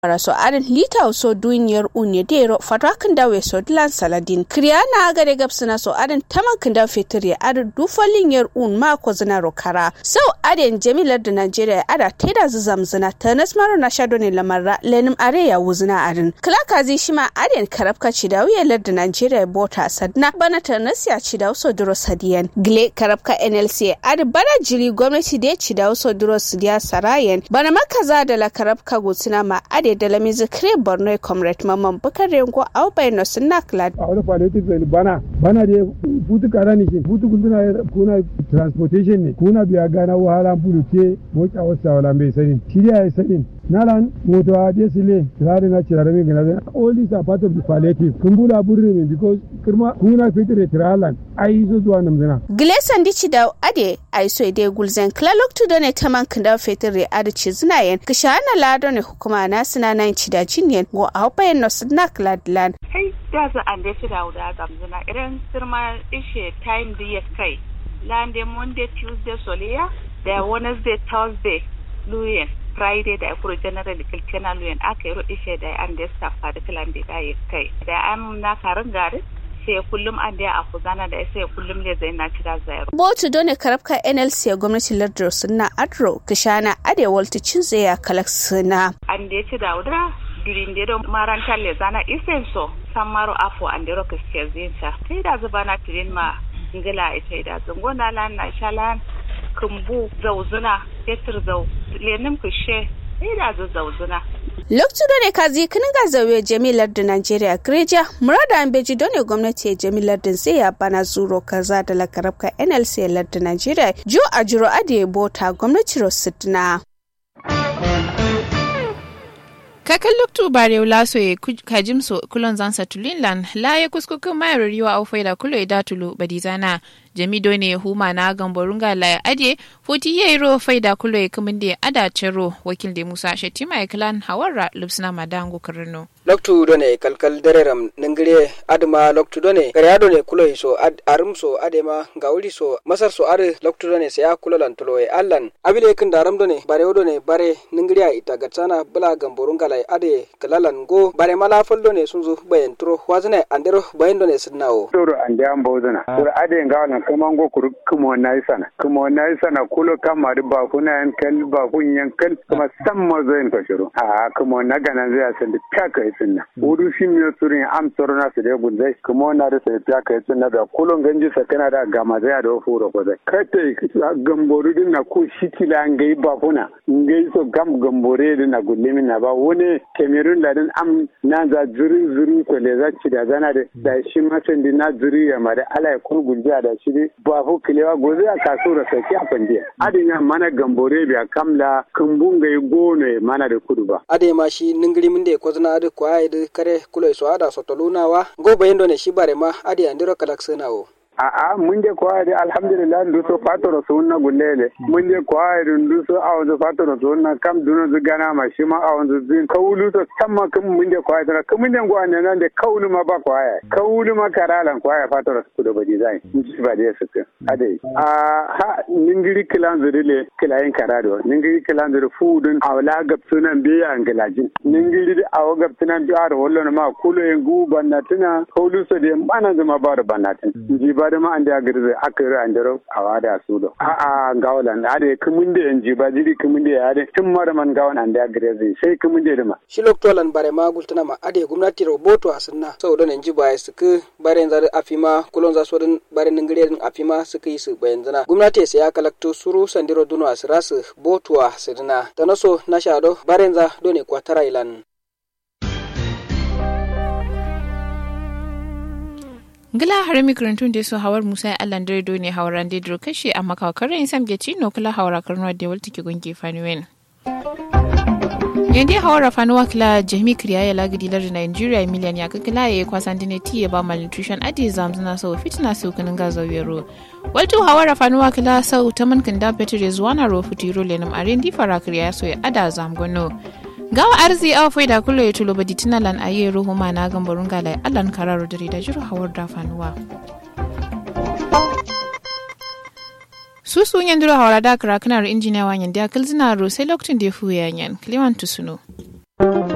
so arin lita so duniyar unye dero fatakan dawe so dilan saladin kriyana gare gabsina so arin taman kinda fitri arin dufalin yar un ma ko zina rokara sau arin jamilar da Najeriya ada teda zuzamzina tanas maro na shado ne lamarra lenim are ya wuzina arin klaka zi shima arin karabka cidawiya lar da Najeriya bota sadna bana tanas ya cidaw so duro sadiyan gle karabka NLC arin bana jiri gwamnati da ya cidaw so duro sidiya sarayen bana makaza da la karabka gutsina ma ade da lamizi kire borno comrade mamman bukar rengo au bai no sunna klad a wani politics bana bana da butu kara ne butu kuna kuna transportation ne kuna biya gana wahala bulu ke moka wasa wala bai sani shirya ya sani nalan moto a je sile tsari na cirare min gana all these are part of the palliative kun bula burri ne because kirma kuna fitire tiralan ai zo zuwa namzana Gleson dici da ade ai so ide gulzen klalok tu done taman kinda fitire ade ci zinayen kishana lado ne hukuma na sina nan ci da cinyen go a hopayen no sina kladlan kai da za an da da wuda gamzuna irin sirma ishe time da ya kai lande monday tuesday soliya da wednesday thursday luyen friday da kuro general kilkena luyen aka yi ishe da an da safa da kilan da ya kai da an na karin gari sai kullum an da a kuzana da sai kullum ne zai na cira zayar. Botu dole karabka NLC ya gwamnati lardar suna Adro Kishana Ade Walta Cinze ya kalak suna. An da ya ci da wudura durin da maranta le zana isen so san maro afo an da roka suke zinta. Sai da zuba na tirin ma ngila ita da zungona lan na shalan kumbu zauzuna fetur zau lenin kushe sai da zauzuna. Lokacin da ne kazi kinin ga zauye jamilar da Najeriya Greja, murada an beji dole gwamnati ya jamilar da zai ya bana zuro kaza da lakarabka NLC larda Najeriya, jo a jiro ade bota gwamnati Rosidna. kakan luktu bare laso ye kajimso kulon zansa tulinlan la ya kuskukin mayar riwa au faida kulo ya datulu badizana jamido ne huma na gamborunga la ya ade foti ye ro faida kulo ya kumin da ada cero wakil da musa shetima ya kilan hawarra lupsina madango karno loktu done kalkal dereram ningire adma loktu done gariya done kulo so ad arum so adema gawuli so masar so are loktu done se ya kulo lan tulo e allan abile kin daram done bare done bare ningiriya ita gatsana bula gamborunga la ade kalalan go bare mala foldo ne sunzu bayan turo wazane andero bayan done sinnawo doro ande an bozana sur ade ngawna kuma ngo kuru kuma nayi sana kuma nayi sana kulo kama da ba kuna yan kal ba kun yan kal kuma samma zain ka shiru a kuma na gana zai san da taka yi sunna wudu shi mi surin am tsoro na su da gunzai kuma na da sai taka yi sunna da kulo ganji sakana da gama zai da furo ko zai kate gamboru din na ko shitila ngai ba kuna ngai so gam gambore din na gullimin na ba wani kemerun da din am na za zuri zuri ko le za ci da zana da da shi masan din na zuri ya ma da ala kun gunja da shi ba fu kilewa goze a kaso da saki a fandiya adin ya mana gambore biya kamla kumbunga yi gono mana da kudu ba ade ma shi ningiri min de kozna ade ko ay de kare kulo so ada so tolunawa go bayendo ne shi bare ma ade andiro kalak senawo a'a mun je ko ayri alhamdulillah ndu so fatoro so na gullele mun je ko ayri ndu so awon fatoro so na kam duno zu gana ma shi ma awon zu zin kawulu to tamma kum mun je ko ayri kum mun je go an nan de kawulu ma ba ko ayri kawulu ma karalan ko ayri fatoro su do badi zai ji ba de su ade a ha ningiri kilan zurile kilayin karado ningiri kilan zuri fudun awla gab sunan be an gilajin ningiri awo gab sunan bi ar wollo ma kulo en gu bannatina kawulu so de bana zuma ba da bannatin ji ba da ma an da girze aka yi an daro a wada su do a a gawalan a da kumun da yanji ba jiri kumun da ya da tun mara man gawan an da girze sai kumun da ma shi loktolan bare ma gultana ma ade gwamnati roboto a sunna sau da nan ji ba su ku bare zar afima kulon za su din bare ningire din afima su yi su bayan zana gwamnati sai ya kalakto suru sandiro duno a sirasu botuwa sidina tanaso na shado bare za done kwatara ilan ngila har mikrantun da su hawar musa allan dare ne hawaran da dro kashe amma kawakar in sam geci no kula hawara karnuwa da walta ke gungi fanuwen yanda hawara fanuwa kila jami kriya ya lagidi lar nigeria miliyan ya kakila ya kwasan dine ti ya ba malnutrition adi zamzuna sau fitina su kunin gazo yaro waltu hawara fanuwa kila sau ta mankin da betre zuwa na ro futiro lenum aren di fara kriya so ya ada zamgono gawa arzi awa faida kulo ya tulo badi tinalan a yi ruhu ma na gambarun galai allan kararo dare da jiru hawar da fanuwa su sun yan duro hawara da kara kanar injiniya wanyan da kalzina ro sai lokacin da ya fuya yan kliman tusuno